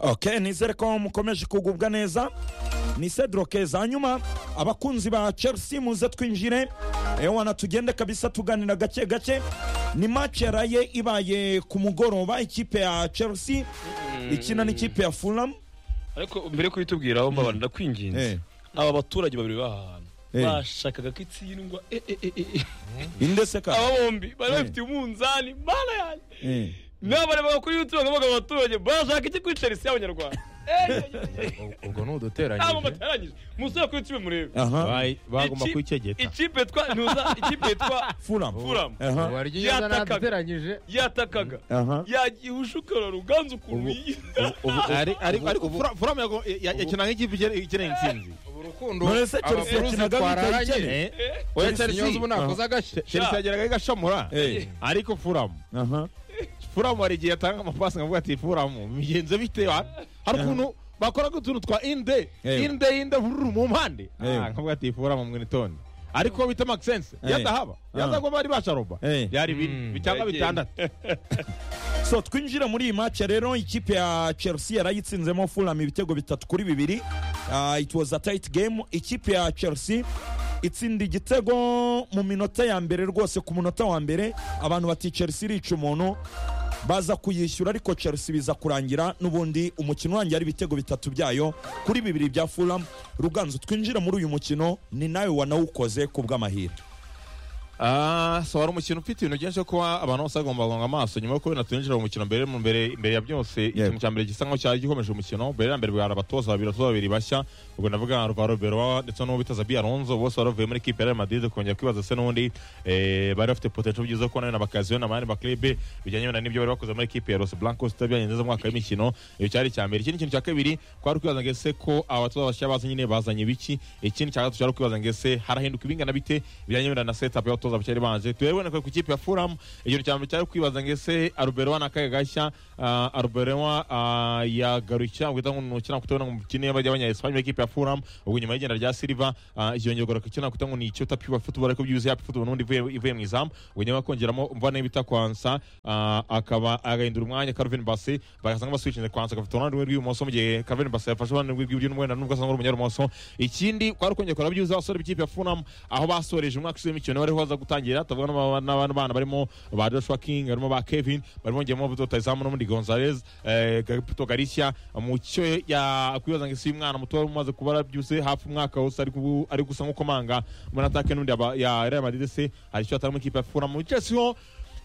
ok nizere ko mukomeje kugubwa neza ni cedro keza hanyuma abakunzi ba chelsea muze twinjire ewana tugende kabisa tuganira gake gake ni match yaraye ibaye ku mugoroba ikipe ya chelsea ikina n'ikipe ya fulham ariko mbere yo kubitubwiraho mbabana ndakwinginze Eh. aba baturage babiri bahantu Eh. bashakaga ko itsindwa eh, eh, eh, eh, eh. indese ka aba bombi bari Eh. bafite umunzani mana yanjye Eh. nabarebaga kuri youtube bakavuga abaturage bashaka iki kuri chelsea y'abanyarwanda Eh, eh, eh, eh, eh. ubwo ni ntabwo uduteranyije batarangije musore kuri youtube murebe aha Bayi- bagomba Ikipe- kwicegeta ikipe twa ntuza ikipe yitwa fulham fulham aha warya inyama Yatakaga. naduteranyije yatakaga aha yagiye ushukara ruganzu ukuntu yigira ariko furamu yakina nk'ikipe ikeneye intsinzi ubu rukundo none se chelsea abafuruzi yakinaga bita ikene twararanye oya chelsea ubu nakoze agashya chelsea yageraga igashomora Eh. ariko furamu aha furamu hari igihe yatanga amapasi nkavuga ati furamu migenzo bitewe hari ukuntu bakoraga utuntu twa inde Eh. inde inde vururu mu mpande Eh. Ah, nkavuga ati furamu mwinitoni ariko bita makisense Eh. yadahaba Ah. yazagwa bari basharoba Eh. byari bine bi- cyangwa bitandatu so twinjira muri iyi match rero ikipe ya chelsea yarayitsinzemo fulham ibitego bitatu kuri bibiri Ah, it was a tight game ikipe ya chelsea itsinda igitego mu minota ya mbere rwose ku munota wa mbere abantu bati chelsea irica umuntu baza kuyishyura ariko chelsea biza kurangira n'ubundi umukino urangira ari ibitego bitatu byayo kuri bibiri bya fulham ruganzu twinjira muri uyu mukino ni nawe wanawukoze ku bw'amahirwe Ah, so wari umukino ufite ibintu byinshi byo kuba abantu bose bagomba guhanga amaso nyuma yo kubona tunjira mu mukino mbere mu mbere imbere ya byose ikintu cya mbere gisa nk'aho cyari gikomeje umukino mbere na mbere bwari abatoza babiri abatoza babiri bashya ubwo ndavuga nka rwa Robero ndetse n'uwo bita Zabi Alonso bose bari bavuye muri kipe ya Real Madrid kongera kwibaza se n'undi eh, bari bafite potential byiza kuko nabyo na bakaziyo na mani baklibe bijyanye na n'ibyo bari bakoze muri kipe ya Los Blancos itabyanye neza mu mwaka w'imikino iyo cyari icya mbere ikindi kintu cya kabiri kwari kwibaza ngo ese ko abatoza bashya bazanye nyine bazanye biki ikindi cya gatatu cyari kwibaza ngo ese harahinduka ibingana bite bijyanye wenda na setup y'abatoza bakiri banje turabibona ko ku kipe ya Fulham ikintu cya mbere cyari kwibaza ngo ese Arbeloa na kaga gashya ah, Arbeloa ah, yagarutse ntabwo ita nk'umuntu ukina kutabona mu kine y'abajya abanya Espagne b'ikipe ya Fulham ubwo nyuma y'igenda rya Silva ikiyongera garuka kina kutabona ngo ni icyo tapi wa football ariko byuzuye happy football n'undi ivuye ivuye mu izamu ubwo nyuma kongeramo mvana y'ibita kwansa ah, akaba agahindura umwanya Calvin Bassey bagasanga baswitchinze kwansa agafata uruhande rumwe rw'ibumoso mu gihe Calvin Bassey yafashe uruhande rumwe rw'iburyo n'umwenda nubwo asa nk'uri umunyarumoso ikindi kwari kongera kureba byiza abasore b'ikipe ya Fulham aho basoreje umwaka ushize w'imikino bariho baza gutangira tuvuga n'aba- n'abana bana barimo ba Joshua King barimo ba Kevin barimo ngemo Buto Tazamu n'undi Gonzalez eh, Gaputo Galicia mu cyo yakwibaza ngo isi y'umwana muto wari umaze kuba arabyuze hafi umwaka wose ari kubu- ari gusa nk'ukomanga muri atake n'undi yaba- ya Real Madrid se hari icyo atari mu ikipe ya Fulham mu Chelsea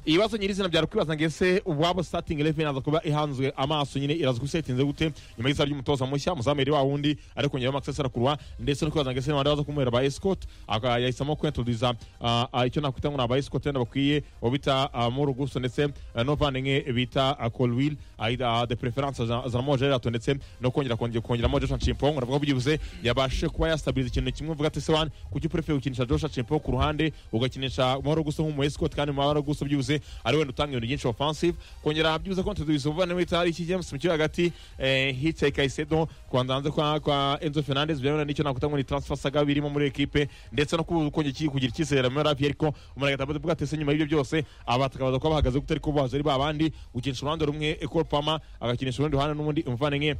ibibazo nyirizina byari kwibaza ngo ese ubwabo starting eleven aza kuba ihanzwe amaso nyine iraza kusetinze gute nyuma y'isa ry'umutoza mushya muzamere wa wundi ariko nyuma Maxence Arakurwa ndetse no kwibaza ngo ese nabandi baza kumuhera ba escort aka- yahisemo kwintroduza ah, ah, icyo nakwita ngo ni aba escort wenda bakwiye uwo bita ah, Murugusu ndetse ah, n'umuvandimwe bita ah, Colwill ah, ah, de preference Zalmo Gerato ndetse no kongera kongera kongeramo Joshua Chimpong ndavuga byibuze yabashe kuba yastabiliza ikintu kimwe uvuga ati se wan kuki uprefe gukinisha Joshua Chimpong ku ruhande ugakinisha Murugusu nk'umu escort kandi Murugusu byibuze ari wenda utanga ibintu byinshi offensive kongera byibuze ko ntudubiza umuvandimwe wita hari iki James mu kibuga hagati eh, Hitchhiker Caicedo kubandanze kwa kwa Enzo Fernandez byabona n'icyo nakuta ngo ni transfer saga birimo muri equipe ndetse no kongera iki kugira icyizere muri Ravi ariko umuntu agata bavuga ati se nyuma y'ibyo byose aba takabaza ko bahagaze gute ariko baje ari babandi gukinisha uruhande rumwe Ecole Pama agakinisha urundi ruhande n'ubundi umuvandimwe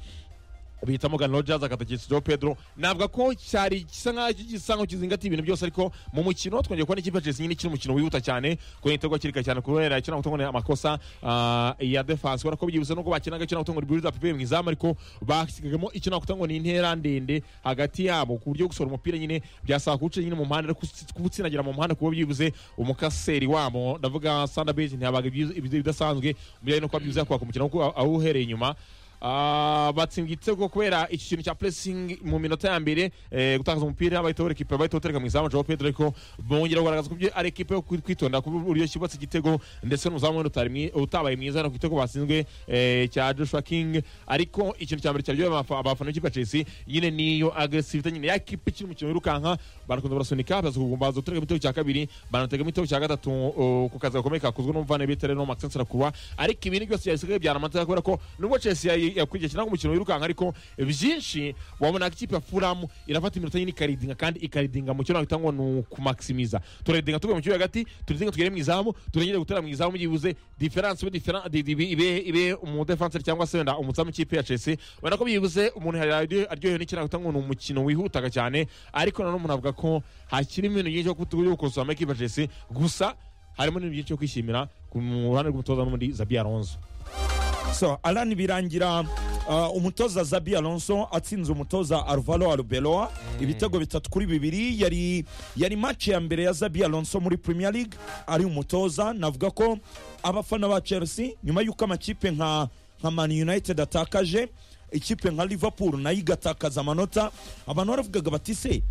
bita Morgan Rogers akatakisha Joe Pedro navuga ko cyari gisa nkaho gisa nkaho kizingatiye ibintu byose ariko mu mukino twongeye kubona ikipe ya Chelsea nyine ikina umukino wihuta cyane kubera igitego kirika cyane kubera ikina gutongo amakosa ah, ya defense kubera ko byibuse nubwo bakinaga ikina gutongo build up bivuye mu izamu ariko basigagamo ikina gutongo ni intera ndende hagati yabo ku buryo gusohora umupira nyine byasaba kuwuca nyine mu mpande ariko kuwutsinagira mu mpande kuba byibuze umukaseri wabo ndavuga Sander Bridge ntiyabaga ibyiza- ibidasanzwe mu bijyanye no kuba byibuze yakubaka umukino kuko awuhereye inyuma Ah, batsinda igitego kubera iki kintu cya pressing mu minota ya mbere eh, gutakaza umupira bahita buri ekipe bahita batereka mu izamu Joao Pedro ariko bongera kugaragaza ko ibyo ari ekipe yo kwitonda ku buryo kibatse igitego ndetse n'umuzamu wenda utari mwi- utabaye mwiza no ku gitego batsinzwe eh, cya Joshua King ariko ikintu cya mbere cyaryoheye abafa- abafana b'ikipe ya Chelsea nyine niyo aggressivity nyine ya kipe ikiri umukino wirukanka barakunze barasunika baza kugumba baza gutereka igitego cya kabiri banatega igitego cya gatatu oh, ku kazi gakomeye kakozwe n'umuvandimwe Tereno Maxence Rakura ariko ibindi byose byasigaye byaramateka kubera ko nubwo Chelsea yayi- yari yakwigekina umukino wirukanka ariko byinshi wabona ikipe ya furamu irafata iminota nyine ikaridinga kandi ikaridinga mu cyo nakwita ngo ni ukumaximiza turedinga tuvuye mu kibuga hagati turedinga tugere mu izamu turengere gutera mu izamu byibuze diferanse ibe umudefanseri cyangwa se wenda umuzamu w'ikipe ya chelsea ubona ko byibuze umuntu yari aryohewe n'icyo nakwita ngo ni umukino wihutaga cyane ariko nanone umuntu avuga ko hakirimo ibintu byinshi byo gukosora ikipe ya chelsea gusa harimo n'ibintu byinshi byo kwishimira ku ruhande rw'umutoza n'undi zabi alonso so alani birangira uh, umutoza zabi alonso atsinze umutoza alvaro arbeloa ibitego bitatu kuri bibiri yari yari match ya mbere ya zabi alonso muri premier league ari umutoza navuga ko abafana ba chelsea nyuma y'uko amakipe nka nka man united atakaje ikipe nka liverpool nayo igatakaza amanota abantu baravugaga bati se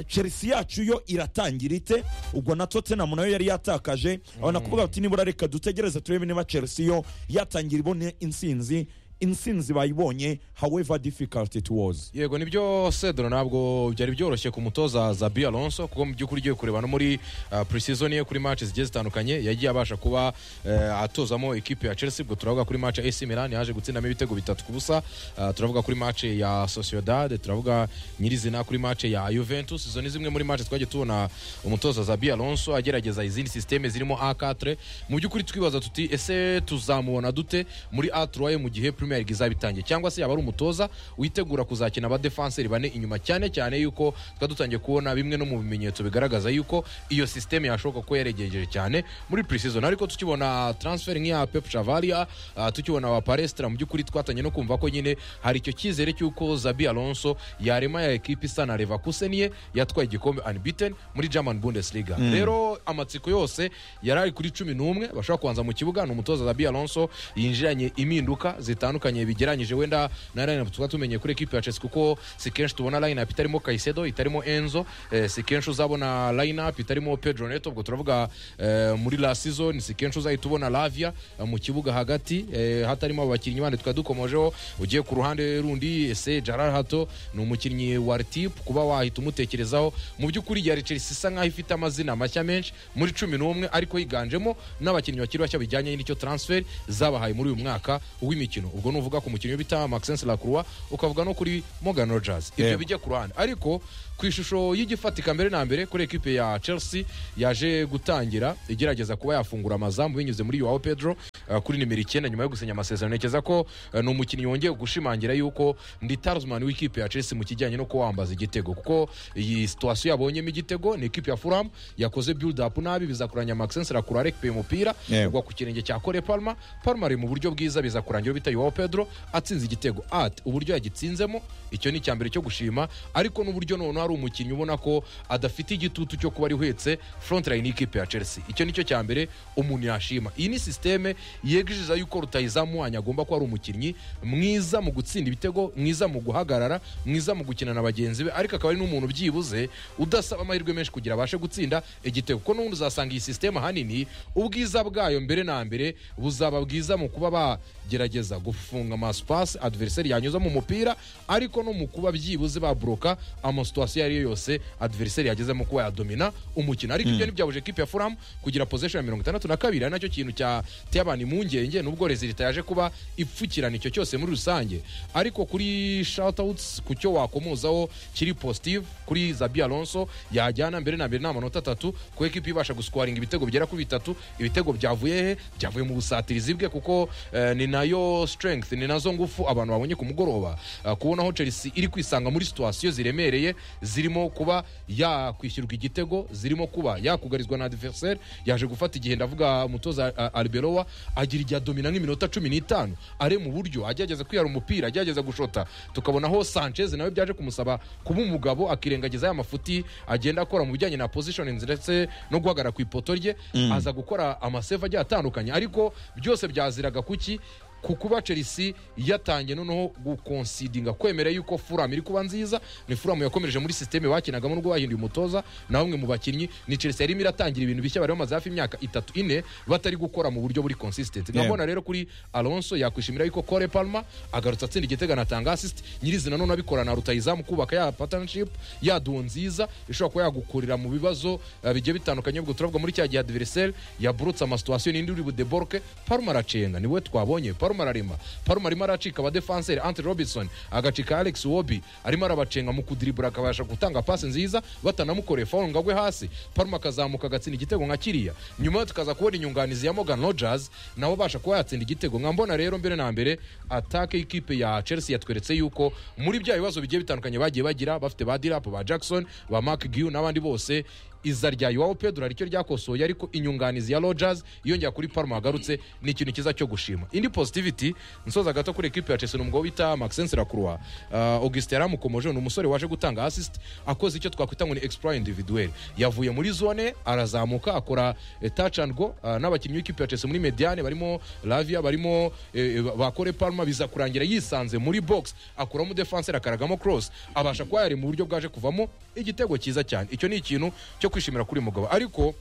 chelsea yacu yo iratangira ite ubwo na tottenham nayo yari yatakaje abona kuvuga bati nibura reka dutegereze turebe niba chelsea yo yatangira ibone insinzi insinzi bayibonye however difficult it was yego nibyo sedro ntabwo byari byoroshye ku mutoza zabi alonso kuko mu by'ukuri ugiye kureba no muri uh, pre-season ye kuri match zigiye zitandukanye yagiye abasha kuba uh, atozamo ikipe ya chelsea ubwo turavuga kuri match ya ac milan yaje gutsindamo ibitego bitatu ku busa uh, turavuga kuri match ya sociedad turavuga nyirizina kuri match ya juventus izo ni zimwe muri match twagiye tubona umutoza zabi alonso agerageza izindi systeme zirimo a4 mu by'ukuri twibaza tuti ese tuzamubona dute muri a3 mu gihe premier league izaba itangiye cyangwa se yaba ari umutoza witegura kuzakina abadefanseri bane inyuma cyane cyane yuko twari dutangiye kubona bimwe no mu bimenyetso bigaragaza yuko iyo sisiteme yashoboka ko yaregejeje cyane muri pre-season ariko tukibona transfer nk'iya pep chavaliya uh, tukibona wa palestra mu by'ukuri twatangiye no kumva ko nyine hari icyo cyizere cy'uko zabi alonso yarema ya ekipi isa na leverkusen ye yatwaye igikombe unbeaten muri german bundesliga rero amatsiko yose yari ari kuri cumi n'umwe bashobora kubanza mu kibuga ni umutoza zabi alonso yinjiranye impinduka zitandukanye bitandukanye bigeranyije wenda na line up tukaba tumenye kuri equipe ya Chelsea kuko si kenshi tubona line up itarimo Caicedo itarimo Enzo eh, si kenshi uzabona line up itarimo Pedro Neto ubwo turavuga eh, muri la season si kenshi uzahita ubona Lavia eh, mu kibuga hagati eh, hatarimo abakinnyi bandi twari dukomojeho ugiye ku ruhande rundi ese Gerard Hato ni umukinnyi wa RTIP kuba wahita umutekerezaho mu by'ukuri yari Chelsea isa nkaho ifite amazina mashya menshi muri cumi n'umwe ariko yiganjemo n'abakinnyi bakiri bashya bijyanye n'icyo transfer zabahaye muri uyu mwaka w'imikino ubwo nuvuga ku mukinnyi bita Maxence Lacroix ukavuga no kuri Morgan Rogers ibyo bijya ku ruhande ariko ku ishusho y'igifatika mbere na mbere kuri ekipe ya Chelsea yaje gutangira igerageza kuba yafungura amazamu binyuze muri Joao Pedro uh, kuri nimero icyenda nyuma yo gusinya amasezerano ntekereza ko uh, ni umukinnyi wongeye gushimangira yuko ndi talisman w'ikipe ya Chelsea mu kijyanye no kuwambaza igitego kuko iyi situation yabonyemo igitego ni ekipe ya Fulham yakoze build up nabi bizakuranya Maxence Lacroix arekpeye umupira Yeah. ugwa ku kirenge cya Cole Palmer Palmer ari mu buryo bwiza bizakurangira bita Joao Pedro atsinze igitego at uburyo yagitsinzemo icyo ni icyambere cyo gushima ariko n'uburyo noneho ari umukinnyi ubona ko adafite igitutu cyo kuba ari uhetse front line y'ikipe ya Chelsea icyo nicyo cya mbere umuntu yashima iyi ni sisiteme yegejeje yuko rutayizamu wanyu agomba kuba ari umukinnyi mwiza mu gutsinda ibitego mwiza mu guhagarara mwiza mu gukina na bagenzi be ariko akaba ari n'umuntu byibuze udasaba amahirwe menshi kugira abashe gutsinda igitego kuko n'ubundi uzasanga iyi sisiteme ahanini ubwiza bwayo mbere na mbere buzaba bwiza mu kuba bagerageza gufunga amasipasi adversary yanyuza mu mupira ariko no mu kuba byibuze baboroka amasituwasiyo iyo ari yo yose adversary yagezemo kuba yadomina umukino ariko ibyo ntibyabuje ekipe ya furamu kugira pozesiyo ya mirongo itandatu na kabiri ari nacyo kintu cyateye abantu impungenge nubwo rezilita yaje kuba ipfukirana icyo cyose muri rusange ariko kuri shoutouts ku cyo wakomozaho kiri positive kuri zabi alonso yajyana mbere na mbere n'amanota atatu ku ekipa ibasha guswaringa ibitego bigera kuri bitatu ibitego byavuye he byavuye mu busatirizi bwe kuko eh, ni nayo strength ni nazo ngufu abantu babonye ku mugoroba Ah, kubonaho chelsea iri kwisanga muri situwasiyo ziremereye zirimo kuba yakwishyurwa igitego zirimo kuba yakugarizwa na adversaire yaje gufata igihe ndavuga umutoza ah, alberowa agira igihe adomina nk'iminota cumi n'itanu are mu buryo agerageza kwihara umupira agerageza gushota tukabonaho sanchez nawe byaje kumusaba kuba umugabo akirengagiza ya mafuti agenda akora mu bijyanye na positionings ndetse no guhagarara ku ipoto rye aza gukora amaseva agiye atandukanye ariko byose byaziraga kuki ku kuba chelsea yatangiye noneho gukonsidinga kwemera yuko furamu iri kuba nziza ni furamu yakomereje muri sisiteme bakinagamo n'ubwo bahinduye umutoza na bamwe mu bakinnyi ni chelsea yarimo iratangira ibintu bishya bari bamaze hafi imyaka itatu ine batari gukora mu buryo buri consistent nkabona rero kuri alonso yakwishimira yuko kore palma agarutse atsinda igitego anatanga assist nyirizina none abikorana na rutayizamu kubaka ya partnership ya duo nziza ishobora kuba yagukurira mu bibazo eh, bigiye bitandukanye ubwo turavuga muri cya gihe adversaire yaburutse amasituwasiyo n'indi uri budeborke palma aracenga ni we twabonye Palma parume ararima parume arimo aracika abadefanseri ante robinson agacika alex wobi arimo arabacenga mu kudiribura akabasha gutanga pasi nziza batanamukoreye faulu ngo agwe hasi parume akazamuka agatsinda igitego nka kiriya nyuma tukaza kubona inyunganizi ya morgan rogers nawe abasha kuba yatsinda igitego nka mbona rero mbere na mbere atake y'ikipe ya chelsea yatweretse yuko muri bya bibazo bigiye bitandukanye bagiye bagira bafite ba dirapu ba jackson ba mark giu n'abandi bose iza rya iwabo pedro aricyo ryakosoye ariko inyunganizi ya rogers yongera kuri parma yagarutse ni ikintu cyiza cyo gushima indi positivity nsoza gato kuri ekipi ya chelsea ni umugabo bita maxence lacroix uh, augustin yaramukomoje ni umusore waje gutanga assist akoze icyo twakwita ngo ni exploit individuel yavuye muri zone arazamuka akora eh, touch and go uh, n'abakinnyi b'ikipe ya chelsea muri mediane barimo lavia barimo eh, bakore parma biza kurangira yisanze muri box akuramo defanseri akaragamo cross abasha kuba yari mu buryo bwaje kuvamo igitego cyiza cyane icyo ni ikintu cyo kwishimira kuri uyu mugabo ariko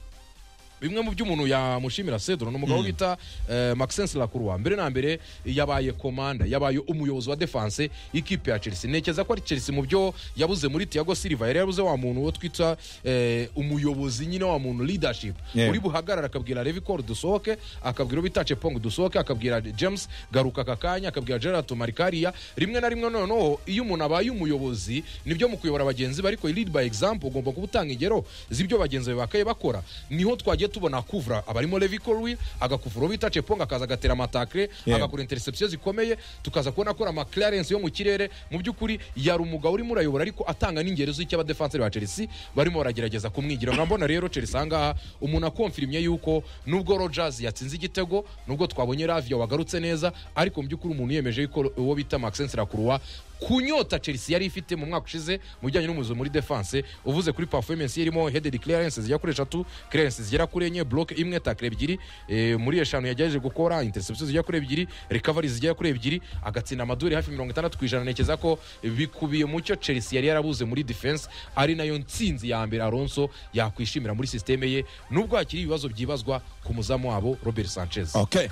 bimwe mu byo umuntu yamushimira cedro ni umugabo bita eh, maxence lacroix mbere na mbere yabaye komanda yabaye umuyobozi wa defense y'ikipe ya chelsea ntekereza ko ari chelsea mu byo yabuze muri tiago silva yari yabuze wa muntu uwo twita eh, umuyobozi nyine wa muntu leadership Yeah. uri buhagarara akabwira levi col dusohoke akabwira uwo bita cepong dusohoke akabwira james garuka aka kanya akabwira gerard marikariya rimwe na rimwe noneho iyo umuntu abaye umuyobozi nibyo mu kuyobora bagenzi be ariko lead by example ugomba kuba utanga ingero z'ibyo bagenzi be bakaye bakora niho twagiye tubona kuvura abarimo levi colwi agakuvura uwo bita cepong akaza agatera amatakre Yeah. agakora interception zikomeye tukaza kubona akora amaclarence yo mu kirere mu by'ukuri yari umugabo urimo urayobora ariko atanga n'ingero z'icyo abadefanseri ba chelsea barimo baragerageza kumwigira nkaba mbona rero chelsea ahangaha umuntu akomfirimye yuko nubwo rogers yatsinze igitego nubwo twabonye ravia wagarutse neza ariko mu by'ukuri umuntu yiyemeje yuko uwo bita maxence lacroix kunyota chelsea yari ifite mu mwaka ushize mu bijyanye n'umuzo muri defense uvuze kuri performance irimo headed clearances zigera kuri eshatu clearances zigera kuri enye block imwe takre ebyiri eh, muri eshanu yagerageje gukora interception zigera kuri ebyiri recovery zigera kuri ebyiri agatsinda amaduri hafi mirongo itandatu ku ijana ntekereza ko bikubiye mu cyo chelsea yari yarabuze muri defense ari nayo nsinzi ya mbere alonso yakwishimira muri sisiteme ye nubwo hakiri ibibazo byibazwa ku muzamu wabo robert sanchez okay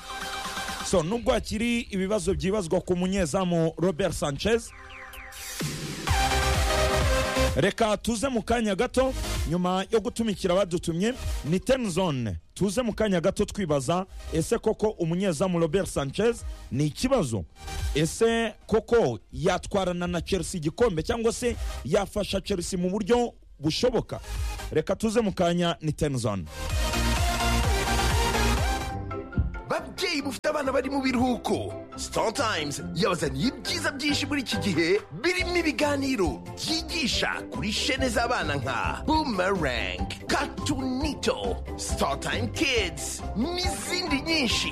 so nubwo hakiri ibibazo byibazwa ku munyezamu robert sanchez reka tuze mu kanya gato nyuma yo gutumikira badutumye ni tenzone tuze mu kanya gato twibaza ese koko umunyezamu robert sanchez ni ikibazo ese koko yatwarana na chelsea igikombe cyangwa se yafasha chelsea mu buryo bushoboka reka tuze mu kanya ni tenzone babyeyi mufite abana bari mu biruhuko sitotayimuzi yabazaniye ibyiza byinshi muri iki gihe birimo ibiganiro byigisha kuri shene z'abana nka bumerang katunito sitotayimu kidizi n'izindi nyinshi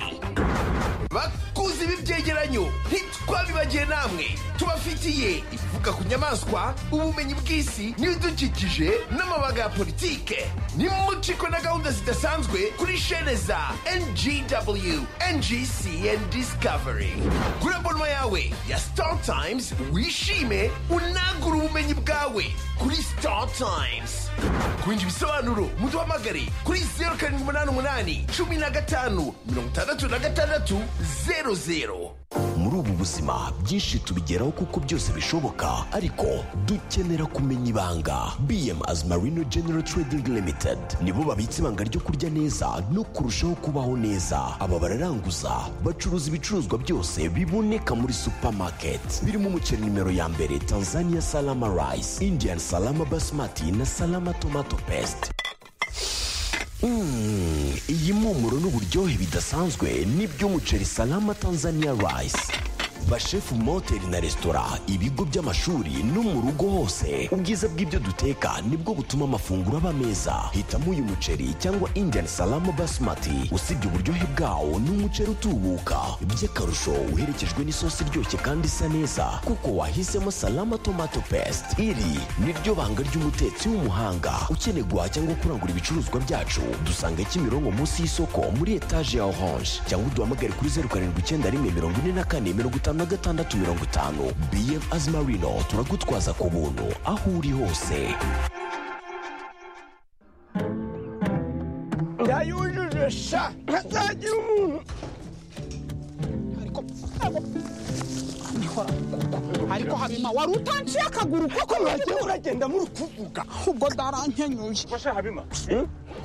bakuze ibi byegeranyo ntitwabibagiye namwe tubafitiye ivuga ku nyamaswa ubumenyi bw'isi n'ibidukikije n'amabaga ya politike nimuciko na gahunda zidasanzwe kuri shene za ngw ngcn discovery kuri abonoma yawe ya star times wishime unagure ubumenyi bwawe kuri star times ku bindi bisobanuro muduhamagare kuri zeru karindwi umunani umunani cumi na gatanu mirongo itandatu na gatandatu zeru zeru muri ubu buzima byinshi tubigeraho kuko byose bishoboka ariko dukenera kumenya ibanga bm as marino general trading limited nibo babitse ibanga ryo kurya neza no kurushaho kubaho neza aba bararanguza bacuruza ibicuruzwa byose biboneka muri supermarket birimo umuceri nimero ya mbere tanzania salama rice indian salama basmati na salama tomato paste Mm, iyi mpumuro n'uburyohe bidasanzwe ni by'umuceri salama tanzania rice bashefu mu mahoteli na resitora ibigo by'amashuri no mu rugo hose ubwiza bw'ibyo duteka nibwo butuma amafunguro aba meza hitamo uyu muceri cyangwa indian salama basmati usibye uburyohe bwawo ni umuceri utubuka by'akarusho uherekejwe n'isosi iryoshye kandi isa neza kuko wahisemo salama tomato paste iri niryo banga ry'umutetsi w'umuhanga ukeneye guhaha cyangwa kurangura ibicuruzwa byacu dusanga kimironko munsi y'isoko muri etaje ya orange cyangwa uduhamagare kuri zeru karindwi icyenda rimwe mirongo ine na kane mirongo itanu na gatandatu mirongo itanu bm azimarino turagutwaza ku buntu aho uri hose yayujuje sha ntazagira umuntu ariko ariko habima wari utanciye akaguru koko wagiye uragenda muri kuvuga ubwo ndarankenyuye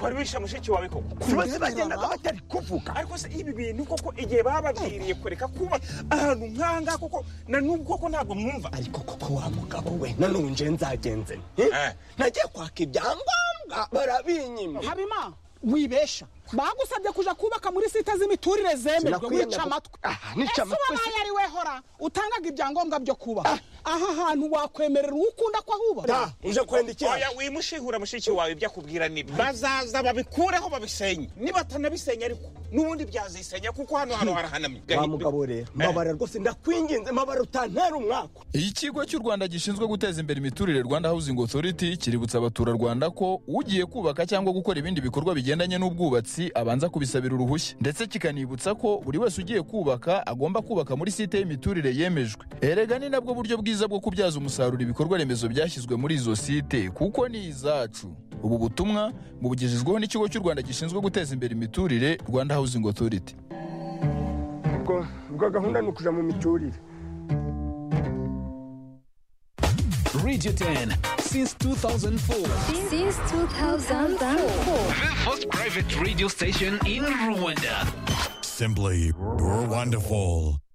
wari wishe mushiki wawe koko bose bagendaga batari kuvuga ariko se ibi bintu koko igihe bababwiriye kureka kuba ahantu nk'ahangaha koko na n'ubu koko ntabwo mwumva ariko koko wa mugabo we nanonje nzagenze nte nagiye kwaka ibyangombwa barabinyima habima wibesha bagusabye kuja kubaka muri sita z'imiturire zemerwe Sinakwiye wica nako- amatwi Ah, nica ese amatwi wabaye ari wehora utangaga ibyangombwa byo kubaka aha hantu wakwemerera uwo ukunda ko ahubaka da uje kwenda iki oya wimushihura mushiki wawe ibyo akubwira nibyo bazaza babikureho babisenye nibatanabisenya ariko n'ubundi byazisenya kuko hano hano harahanamye wa mugabo rero mbabara rwose ndakwinginze mbabara utantera umwaka ikigo cy'u rwanda gishinzwe guteza imbere imiturire rwanda housing authority kiributsa abaturarwanda ko ugiye kubaka cyangwa gukora ibindi bikorwa bigendanye n'ubwubatsi abanza kubisabira uruhushya ndetse kikanibutsa ko buri wese ugiye kubaka agomba kubaka muri site y'imiturire yemejwe erega ni nabwo buryo bwiza bwo kubyaza umusaruro ibikorwa remezo byashyizwe muri izo site kuko ni izacu ubu butumwa bubugejejweho n'ikigo cy'u rwanda gishinzwe guteza imbere imiturire rwanda housing authority ubwo gahunda ni ukuja mu miturire Radio 10 since 2004. Since 2004. The first private radio station in Rwanda. Simply, you're wonderful.